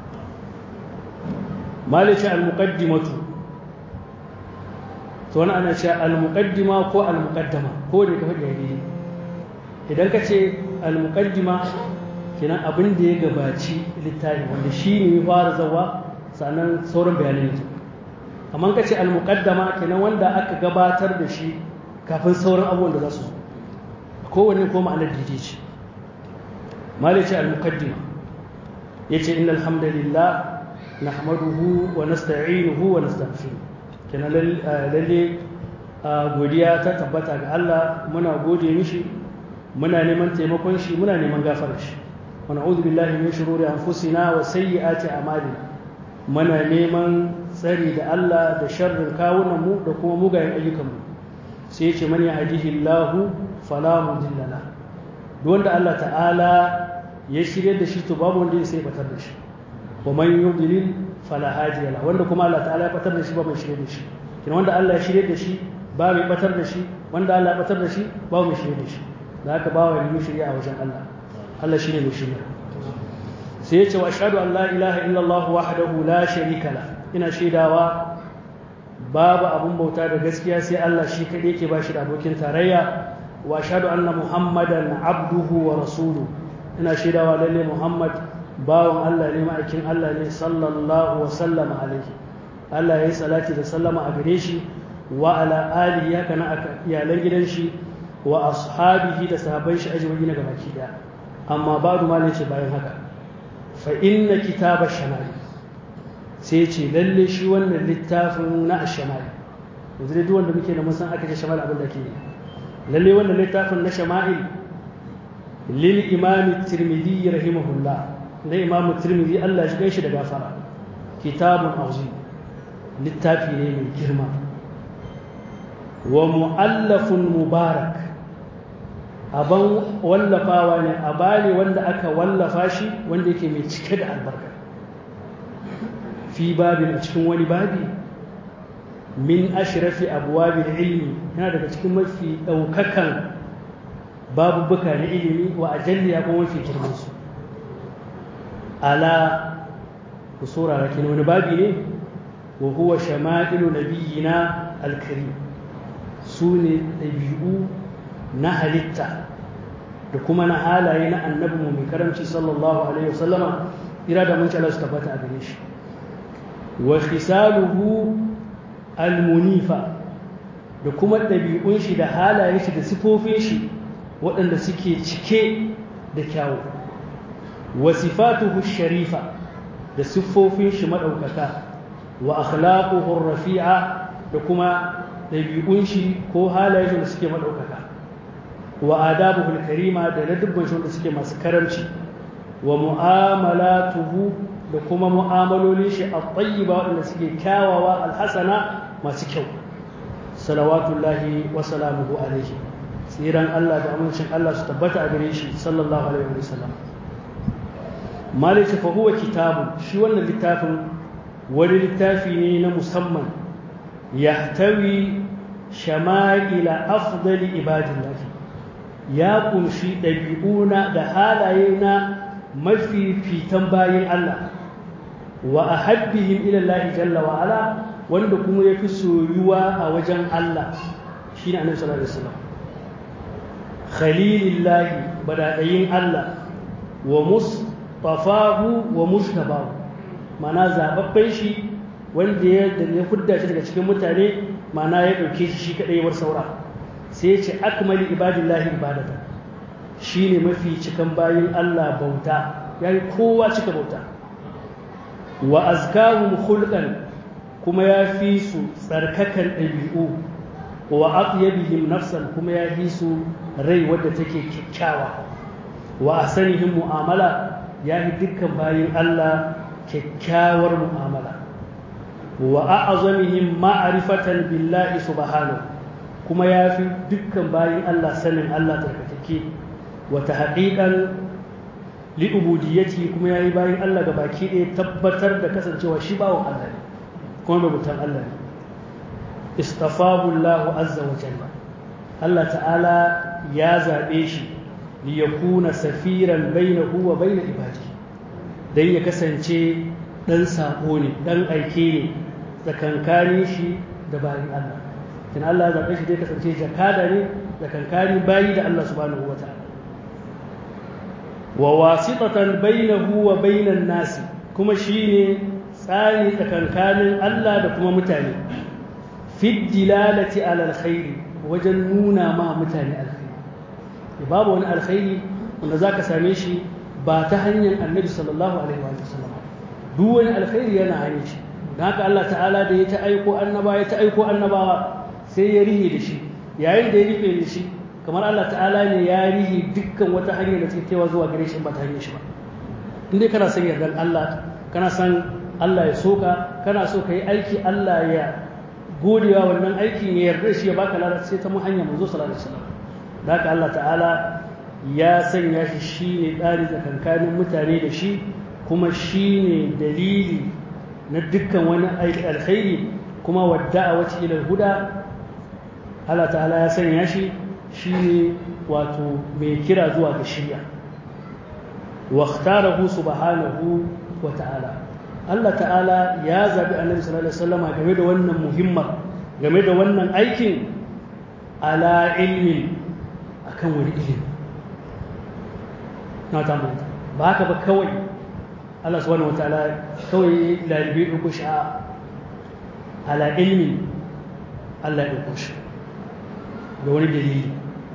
malice al-muqaddimatu to wani ana cewa al-muqaddima ko al-muqaddama ko ne ka faɗi daidai idan ka ce al-muqaddima kenan abin da ya gabaci littafi wanda shi ne ya fara zawa sannan sauran bayanan yanzu amma ka ce al-muqaddama kenan wanda aka gabatar da shi kafin sauran abubuwan da za su kowanne ko ma'anar daidai ce malice al-muqaddima yace innal hamdalillah nahmaduhu wa nasta'inuhu wa nastaghfiruh kenan lalle godiya ta tabbata ga Allah muna gode mishi muna neman taimakon shi muna neman gafarar shi wa na'udhu billahi min shururi anfusina wa sayyiati a'malina muna neman tsari da Allah da sharrin kawunan mu da kuma mugayen ayyukan mu sai ya ce man yahdihillahu fala mudilla la duk wanda Allah ta'ala ya shirye da shi to babu wanda ya sai batar da shi wa man yudlil fala hadiya la wanda kuma Allah ta'ala ya batar da shi ba mai shirye da shi kina wanda Allah ya shirye da shi ba mai batar da shi wanda Allah ya batar da shi ba mai shirye da shi da haka ba wani shirya a wajen Allah Allah shine mai shirya sai ya ce wa ashhadu an la ilaha illallah wahdahu la sharika la ina shaidawa babu abun bauta da gaskiya sai Allah shi kadai yake ba shi da abokin tarayya wa ashhadu anna muhammadan abduhu wa rasuluhu ina shaidawa lalle muhammad bawan Allah ne ma'aikin Allah ne sallallahu wa sallama alaihi Allah ya yi salati da sallama a gare shi wa ala alihi haka na iyalan gidan shi wa ashabihi da sahabban shi ajma'i na gabaki daya amma ba'du ma ce bayan haka fa inna kitaba shamali sai ce lalle shi wannan littafin na ashamali yanzu dai duk wanda muke da mun san aka ce shamali abin da ke lalle wannan littafin na shama'il lil imam tirmidhi rahimahullah na imam tirmidhi Allah shi gaishe da gafara kitabun azim littafi ne mai girma wa mu'allafun mubarak aban wallafawa ne a bane wanda aka wallafa shi wanda yake mai cike da albarka fi babin a cikin wani babi min ashrafi abwabil ilmi yana daga cikin mafi daukakan babubuka na ilimi wa ajalliya kuma mafi girman su ala ku saurara kin wani babi ne wa huwa shama'ilu nabiyina al-karim su ne ɗabi'u na halitta da kuma na halaye na annabi mu mai karamci sallallahu alaihi wasallama ira da mun Allah su tabbata a gare shi wa khisaluhu almunifa da kuma ɗabi'un shi da halayen shi da sifofin shi waɗanda suke cike da kyawu wa sifatuhu sharifa da siffofin shi maɗaukaka wa akhlaquhu rafi'a da kuma ɗabi'un shi ko halayen shi da suke maɗaukaka wa adabuhul karima da na dubban shi da suke masu karamci wa mu'amalatuhu da kuma mu'amalolin shi a tayyiba waɗanda suke kyawawa alhasana masu kyau salawatullahi wa salamuhu alaihi tsiran Allah da amincin Allah su tabbata a gare shi sallallahu alaihi wa sallam malaka fa huwa kitabun shi wannan littafin wani littafi ne na musamman yahtawi shama'ila afdali ibadillahi ya kunshi ɗabi'una da halaye na mafifitan bayin Allah wa ahabbihim ila Allah jalla wa ala wanda kuma yafi soyuwa a wajen Allah shine Annabi sallallahu alaihi wasallam khalilillahi badadayin Allah wa mustafahu wa mustabahu mana zababben shi wanda ya da ya fudda shi daga cikin mutane mana ya dauke shi shi kadai war saura sai ya ce akmali ibadillahi ibadatan shine mafi cikan bayin Allah bauta yayi kowa cika bauta wa azkahum khulqan kuma ya fi su tsarkakan ɗabi'u wa atyabihim nafsan kuma ya fi su rai wadda take kyakkyawa wa asanihim mu'amala ya fi dukkan bayin Allah kyakkyawar mu'amala wa a'azamihim ma'rifatan billahi subhanahu kuma ya fi dukkan bayin Allah sanin Allah tsarkakeke wa tahqiqan li'ubudiyyati kuma yayi bayin Allah ga baki ɗaya tabbatar da kasancewa shi bawon Allah ne kuma rubutan Allah ne istafahu Allah azza wa jalla Allah ta'ala ya zabe shi li yakuna safiran bainahu wa bain ibadihi dan ya kasance dan sako ne dan aike ne tsakankanin shi da bayin Allah kin Allah ya zabe shi dai kasance jakada ne tsakankanin bayi da Allah subhanahu wa ta'ala wa wasitatan bainahu wa bainan nasi kuma shine tsani tsakankanin Allah da kuma mutane fi dilalati ala alkhairi wajen nuna ma mutane alkhairi babu wani alkhairi wanda zaka same shi ba ta hanyar Annabi sallallahu alaihi wa sallam duk wani alkhairi yana hanyar shi dan haka Allah ta'ala da ya ta aiko annaba ya ta aiko annabawa sai ya rihe da shi yayin da ya rufe da shi kamar Allah ta'ala ne ya rihi dukkan wata hanyar da take kaiwa zuwa gare shi ba ta hanyar shi ba in dai kana son yardan Allah kana son Allah ya soka kana so ka yi aiki Allah ya godewa wannan aikin ya yarda shi ya baka lada sai ta mu hanyar manzo sallallahu alaihi wasallam da haka Allah ta'ala ya sanya shi shine tsari tsakankanin mutane da shi kuma shine dalili na dukkan wani alkhairi kuma wadda'a wata ila huda Allah ta'ala ya sanya shi shine wato mai kira zuwa ga shirya wa ikhtarahu subhanahu wa ta'ala Allah ta'ala ya zabi annabi sallallahu alaihi wasallam game da wannan muhimmar game da wannan aikin ala ilmin akan wani ilimi na ta manta ba haka ba kawai Allah subhanahu wa ta'ala kawai lalibi ɗauko shi a ala ilmin Allah ya ɗauko shi da wani dalili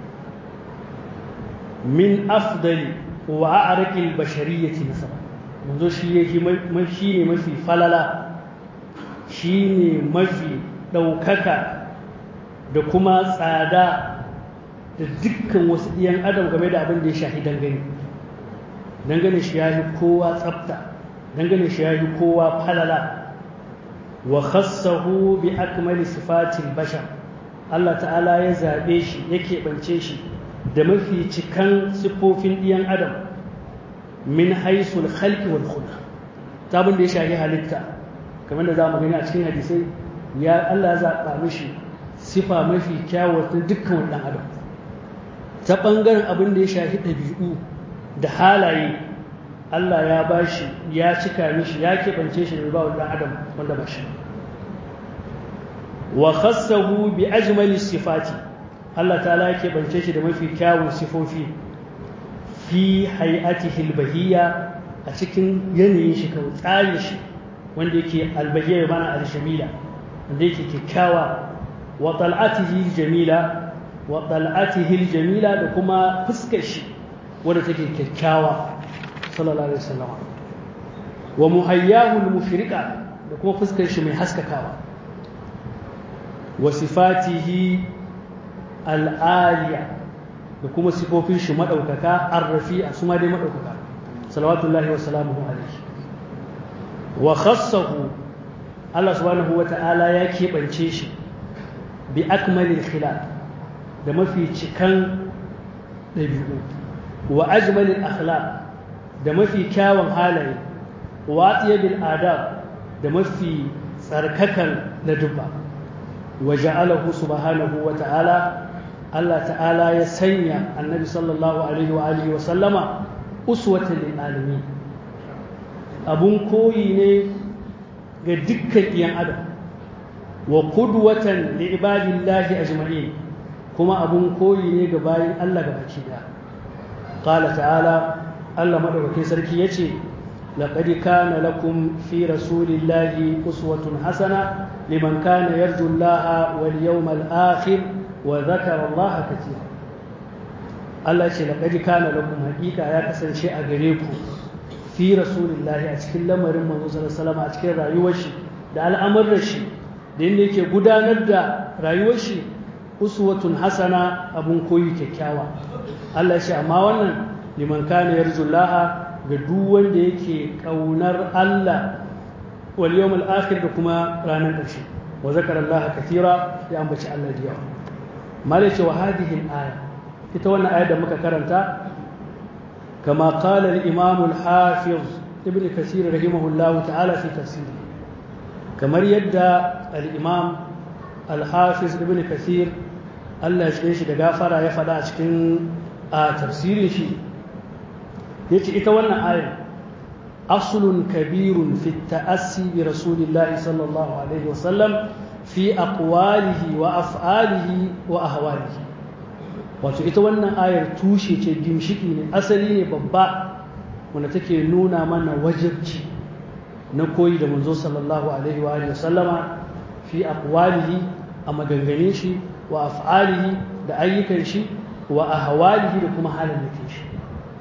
min afdali wa a'raqil bashariyyati nasaba manzo shi yake shi ne mafi falala shi ne mafi ɗaukaka da kuma tsada da dukkan wasu ɗiyan adam game da abin da ya shafi dangane dangane shi ya yi kowa tsafta dangane shi ya yi kowa falala wa khassahu bi akmali sifatil bashar Allah ta'ala ya zaɓe shi ya keɓance shi da mafi cikan siffofin ɗiyan adam min haisul khalqi wal khulq ta abin da ya shafi halitta kamar da zamu gani a cikin hadisai ya Allah ya zaɓa mishi sifa mafi kyawu ta dukkan ɗan adam ta ɓangaren abin da ya shafi ɗabi'u da halaye Allah ya bashi ya cika mishi ya keɓance shi da ba ɗan adam wanda ba shi wa khassahu bi ajmali sifati Allah ta'ala ya keɓance shi da mafi kyawun sifofi fi hay'atihi albahiyya a cikin yanayin shi kawai tsarin shi wanda yake albahiyya mana al-shamila wanda yake kyakkyawa wa tal'atihi jamila wa tal'atihi jamila da kuma fuskar shi wanda take kyakkyawa sallallahu alaihi wasallam wa muhayyahu al-mushriqa da kuma fuskar shi mai haskakawa wa sifatihi al-aliya da kuma sifofin shi madaukaka ar-rafi'a su ma dai madaukaka salawatullahi wa salamuhu alaihi wa khassahu Allah subhanahu wa ta'ala ya keɓance shi bi akmalil khilal da mafi cikan ɗabi'u wa ajmalil akhlaq da mafi kyawun halaye wa atiyabil adab da mafi tsarkakan ladubba wa ja'alahu subhanahu wa ta'ala Allah ta'ala ya sanya annabi sallallahu alaihi wa alihi wa sallama uswatan lil alamin abun koyi ne ga dukkan iyan adam wa qudwatan li ibadillahi ajma'in kuma abun koyi ne ga bayin Allah gabaki daya qala ta'ala Allah madaukakin sarki yace laqad kana lakum fi rasulillahi uswatun hasana liman kana yarju Allah wal yawmal akhir wa dhakara Allah katira Allah ce laqad kana lakum haqiqa ya kasance a gare ku fi rasulillahi a cikin lamarin manzo sallallahu alaihi wasallam a cikin rayuwar shi da al'amuran shi da yadda yake gudanar da rayuwar shi uswatun hasana abun koyi kyakkyawa Allah ya ce amma wannan liman kana yarjullaha ga duk wanda yake kaunar Allah wal yawmul akhir da kuma ranar ƙarshe wa zakara Allah katira ya ambaci Allah da yawa malai ce wa hadhihi al-aya ita wannan ayar da muka karanta kama qala al-imam al-hafiz ibn kasir rahimahullah ta'ala fi tafsiri kamar yadda al-imam al-hafiz ibn kasir Allah ya shi da gafara ya faɗa a cikin a tafsirin shi yace ita wannan ayar aslun kabirun fi ta'assi bi rasulillahi sallallahu alaihi wasallam fi aqwalihi wa af'alihi wa ahwalihi wato ita wannan ayar tushe ce gimshiki ne asali ne babba wanda take nuna mana wajibci na koyi da manzo sallallahu alaihi wa alihi wasallama fi aqwalihi a maganganin shi wa af'alihi da ayyukan shi wa ahwalihi da kuma halin da shi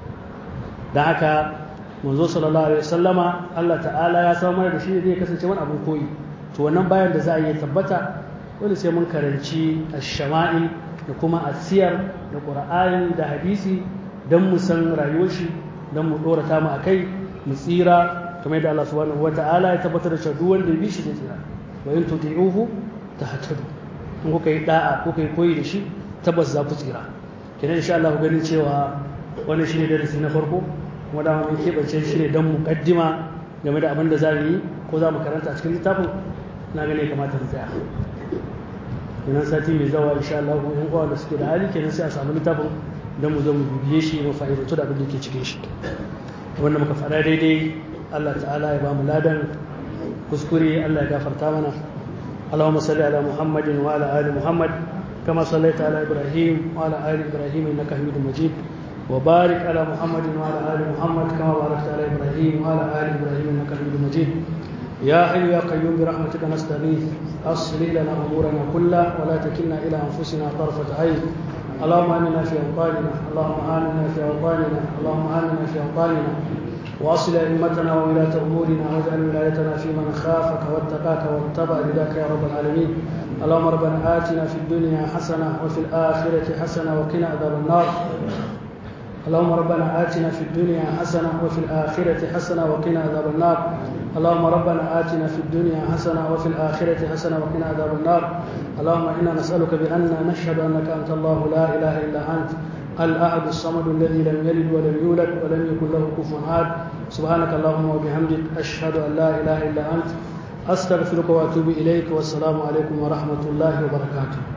da haka manzo sallallahu alaihi wasallama Allah ta'ala ya samar da shi zai kasance wani abin koyi to wannan bayan da za a yi tabbata dole sai mun karanci ash-shama'il da kuma a siyar da ƙura'ani da hadisi don mu san rayuwar shi don mu ɗora ta mu a kai mu tsira kamar yadda Allah subhanahu wa ta'ala ya tabbatar da duk wanda ya bi shi zai tsira wa in tuti'uhu tahtadu in kuka yi da'a kuka yi koyi da shi tabbas za ku tsira kenan insha Allah ku ganin cewa wannan shine darasi na farko kuma dama mun keɓance shi ne don muƙaddima game da abin da za mu yi ko za mu karanta a cikin littafin na gane kamata mu tsaya kenan sati mai zawa insha Allah ko yan uwa da suke da hali kenan sai a samu littafin don mu zo mu bibiye shi mu fa'idantu da abin da ke cikin shi wanda muka faɗa daidai Allah ta'ala ya ba mu ladan kuskure Allah ya gafarta mana اللهم صل على محمد وعلى ال محمد كما صليت على ابراهيم وعلى ال ابراهيم انك حميد مجيد وبارك على محمد وعلى ال محمد كما باركت على ابراهيم وعلى ال ابراهيم انك حميد مجيد يا حي يا قيوم برحمتك نستغيث اصلح لنا امورنا كلها ولا تكلنا الى انفسنا طرفه عين اللهم امنا في اوطاننا اللهم امنا في اوطاننا اللهم امنا في اوطاننا واصل ائمتنا وولاة امورنا واجعل ولايتنا في من خافك واتقاك واتبع رضاك يا رب العالمين اللهم ربنا اتنا في الدنيا حسنه وفي الاخره حسنه وقنا عذاب النار اللهم ربنا آتنا في الدنيا حسنة وفي الآخرة حسنة وقنا عذاب النار اللهم ربنا آتنا في الدنيا حسنة وفي الآخرة حسنة وقنا عذاب النار اللهم إنا نسألك بأن نشهد أنك أنت الله لا إله إلا أنت الأحد الصمد الذي لم يلد ولم يولد ولم يكن له كفوا أحد سبحانك اللهم وبحمدك أشهد أن لا إله إلا أنت أستغفرك وأتوب إليك والسلام عليكم ورحمة الله وبركاته